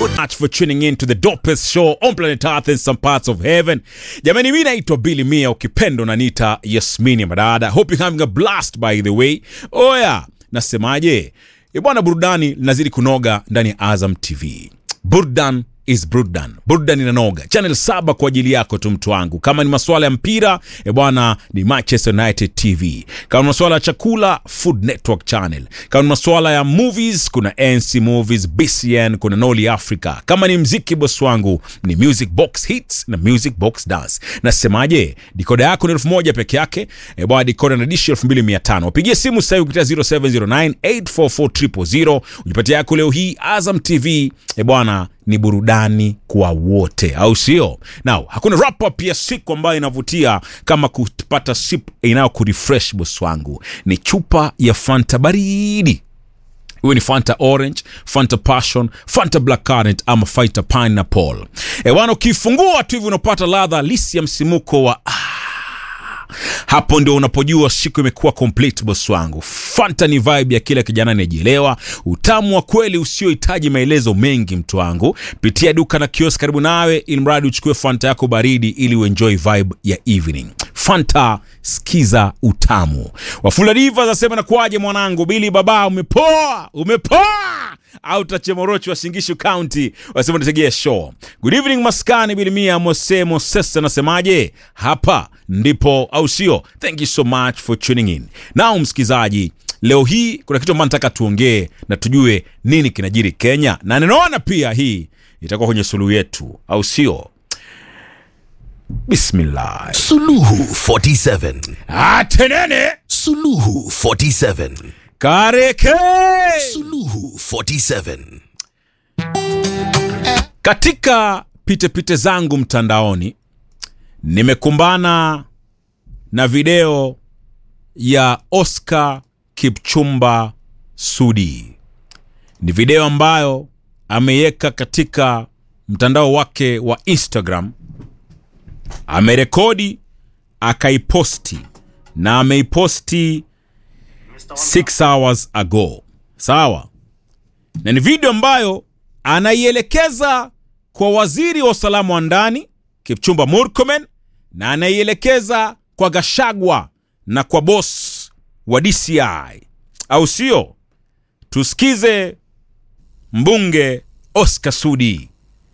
Good much for tuning in to the dopest show on planet Earth and some parts of heaven. Jamani, mi naitwa Billy Mia, ukipendo nanita Yasmini Madada. Hope you're having a blast by the way. Oya, nasemaje? E bwana, burudani linazidi kunoga ndani ya Azam TV. Burdan is burdan, burdan inanoga. Channel saba kwa ajili yako tu, mtu wangu. Kama ni masuala ya mpira, e bwana, ni Manchester United TV. Kama ni masuala ya chakula, Food Network Channel. Kama ni masuala ya movies, kuna NC Movies, BCN, kuna Noli Africa. Kama ni mziki, boss wangu, ni Music Box Hits na Music Box Dance. Nasemaje? Dikoda yako ni elfu moja peke yake. E bwana, dikoda na dishi elfu mbili mia tano. Wapigie simu sasa hivi kupitia 0709 844 ujipatie yako leo hii. Azam TV, e bwana, ni burudani kwa wote, au sio? Now, hakuna wrap up ya siku ambayo inavutia kama kupata sip inayo kurefresh boss wangu, ni chupa ya Fanta baridi iwe ni Fanta Orange, Fanta Passion, Fanta Black Currant ama Fanta Pineapple. Ewana, ukifungua tu hivi unapata ladha halisi ya msimuko wa ah, hapo ndio unapojua siku imekuwa complete boss wangu. Fanta ni vibe ya kila kijana anayejielewa, utamu wa kweli usiohitaji maelezo mengi. Mtu wangu, pitia duka na kiosk karibu nawe, ili mradi uchukue Fanta yako baridi ili uenjoy vibe ya evening. Fanta, skiza utamu. Wafula Diva zasema na kuaje mwanangu, Bili baba, umepoa umepoa au tachemorochi wa Shingishu County wasema nitegea show. Good evening maskani bilimia Mose Moses anasemaje? Hapa ndipo au sio? Thank you so much for tuning in. Now msikizaji, leo hii kuna kitu ambacho nataka tuongee na tujue nini kinajiri Kenya, na ninaona pia hii itakuwa kwenye suluhu yetu, au sio? Bismillah. Suluhu 47. Atenene Suluhu 47. kareke Suluhu 47. Katika pitepite zangu mtandaoni nimekumbana na video ya Oscar Kipchumba Sudi. Ni video ambayo ameiweka katika mtandao wake wa Instagram, amerekodi akaiposti, na ameiposti 6 hours ago. Sawa, na ni video ambayo anaielekeza kwa waziri wa usalama wa ndani Kipchumba Murkomen na anaielekeza kwa Gashagwa na kwa boss wa DCI, au sio? Tusikize mbunge Oscar Sudi,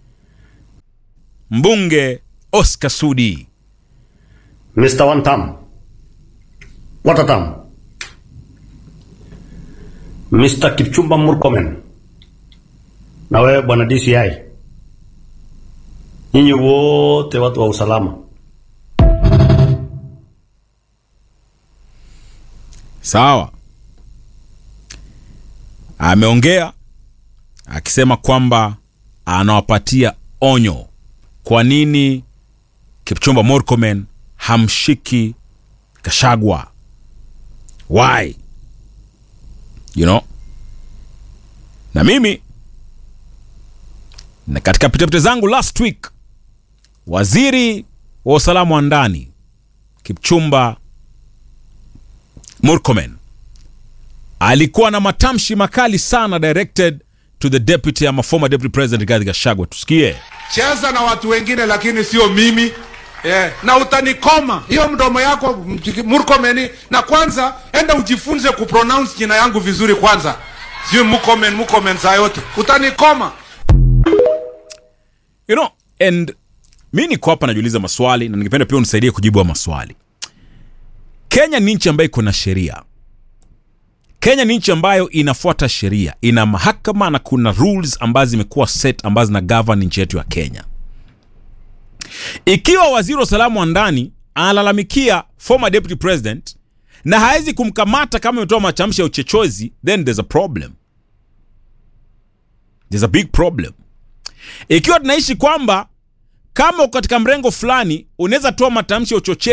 mbunge Oscar Sudi. Mr. One Term. What a term. Mr. Kipchumba Murkomen. Na wewe bwana DCI. Nyinyi wote watu wa usalama. Sawa, ameongea akisema kwamba anawapatia onyo. Kwa nini Kipchumba Murkomen hamshiki Gashagwa? Why? You know? Na mimi na katika pitapita zangu last week, waziri wa usalama wa ndani Kipchumba Murkomen alikuwa na matamshi makali sana directed to the deputy ama former deputy president Rigathi Gachagua. Tusikie. cheza na watu wengine lakini sio mimi yeah. na utanikoma hiyo mdomo yako Mjiki- Murkomen, na kwanza enda ujifunze kupronounce jina yangu vizuri kwanza, sio Murkomen, Murkomen saa yote utanikoma. You know, and mi niko hapa najiuliza maswali na ningependa pia unisaidie kujibu hayo maswali. Kenya ni nchi ambayo iko na sheria. Kenya ni nchi ambayo inafuata sheria, ina mahakama na kuna rules ambazo zimekuwa set ambazo zina govern nchi yetu ya Kenya. Ikiwa waziri wa usalama wa ndani analalamikia former deputy president na hawezi kumkamata kama ametoa matamshi ya uchochezi, then there's a problem. There's a big problem. Ikiwa tunaishi kwamba kama uko katika mrengo fulani unaweza toa matamshi ya uchochezi